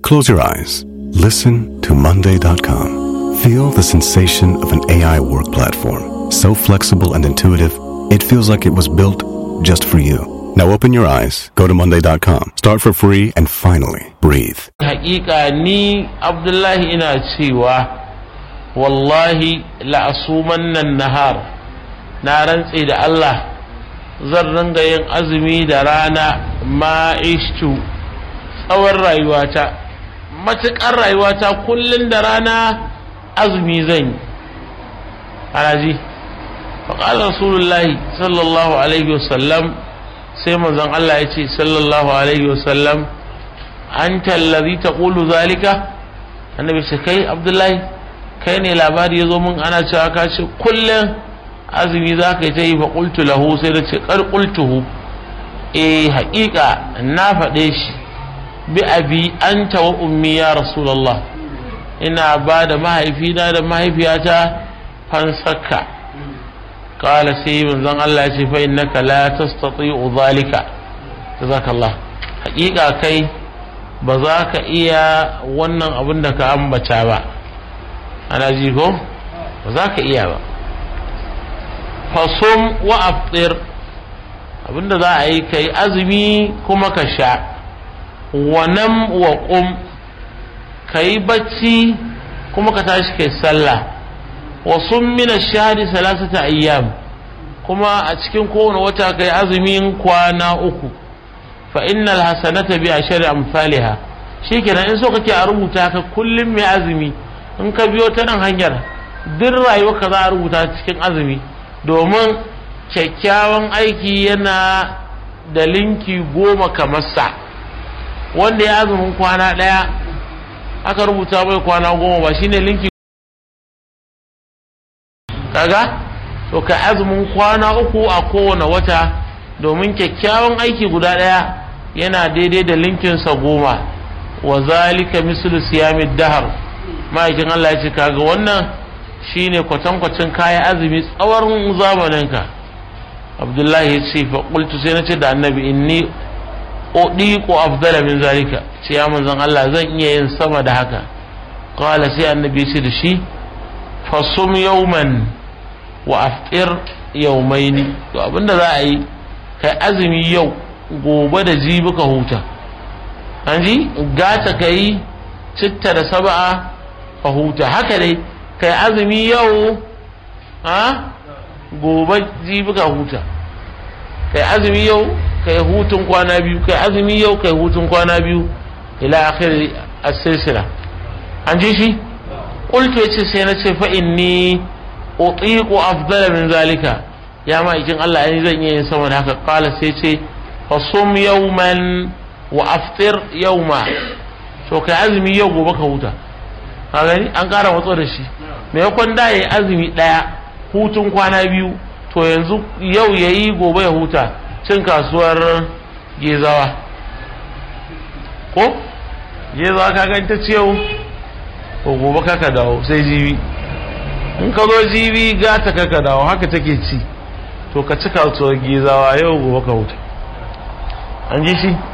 Close your eyes. Listen to Monday.com. Feel the sensation of an AI work platform. So flexible and intuitive, it feels like it was built just for you. Now open your eyes, go to Monday.com, start for free, and finally breathe. Hakika ni Abdullahi ina cewa wallahi la'asuman nan nahar na rantse da Allah zan ringa yin azumi da rana ma'ishtu tsawon rayuwata matuƙar rayuwata kullum da rana azumi zan yi ana ji faƙalar rasulullahi sallallahu alaihi wasallam sai manzon Allah ya ce sallallahu alaihi wasallam an tallazi ta ƙulu zalika annabi ce kai abdullahi kai ne labari ya zo min ana cewa ka ce kullum azumi za ka yi ta yi fa ƙultu lahu sai da ce ƙar ƙultuhu eh haƙiƙa na faɗe shi bi abi anta wa ummi ya rasulullah ina ba da mahaifina da mahaifiyata fansakka qala sai manzon Allah ya ce fa innaka la tastati'u zalika jazakallah haƙiƙa kai ba za ka iya wannan abin da ka ambata ba ana ji ko ba za ka iya ba fasum wa aftir abinda za a yi kai azumi kuma ka sha wa nam wa qum kai bacci kuma ka tashi kai sallah wa sum min ash-shahri thalathata ayyam kuma a cikin kowane wata kai azumin kwana uku fa innal hasanata bi ashri amsalha shikenan in so kake a rubuta ka kullum mai azumi in ka biyo ta nan hanyar duk rayuwa ka za a rubuta cikin azumi domin kyakkyawan aiki yana da linki goma kamar sa wanda ya azumin kwana ɗaya aka rubuta mai kwana goma ba shine linki kaga to ka azumin kwana uku a kowane wata domin kyakkyawan aiki guda ɗaya yana daidai da linkinsa goma wa zalika mislu siyamid dahar ma'aikin Allah ya ce kaga wannan shine kwatankwacin kayan azumi tsawon zamaninka abdullahi ya ce fa qultu sai na ce da annabi inni udiqu afdala min zalika ce ya manzon Allah zan iya yin sama da haka qala sai annabi ya ce da shi fasum yawman wa aftir yawmaini to abinda za a yi kai azumi yau gobe da jibi ka huta an ji gata ka yi citta da saba'a ka huta haka dai kai azumi yau ha gobe jibi ka huta kai azumi yau kai hutun kwana biyu kai azumi yau kai hutun kwana biyu ila akhir as-silsila an ji shi qultu yace sai na ce fa inni utiqu afdala min zalika ya ma ikin Allah ai zan iya yin sama da haka qala sai ce fasum yawman wa aftir yawma to kai azumi yau gobe ka huta ka gani an ƙara matso da shi maimakon da yayi azumi ɗaya hutun kwana biyu to yanzu yau yayi gobe ya huta cin kasuwar gezawa ko gezawa ka gani ta ce yau ko gobe kaka dawo sai jibi in ka zo jibi gata kaka dawo haka take ci to ka ci kasuwar gezawa yau gobe ka huta an ji shi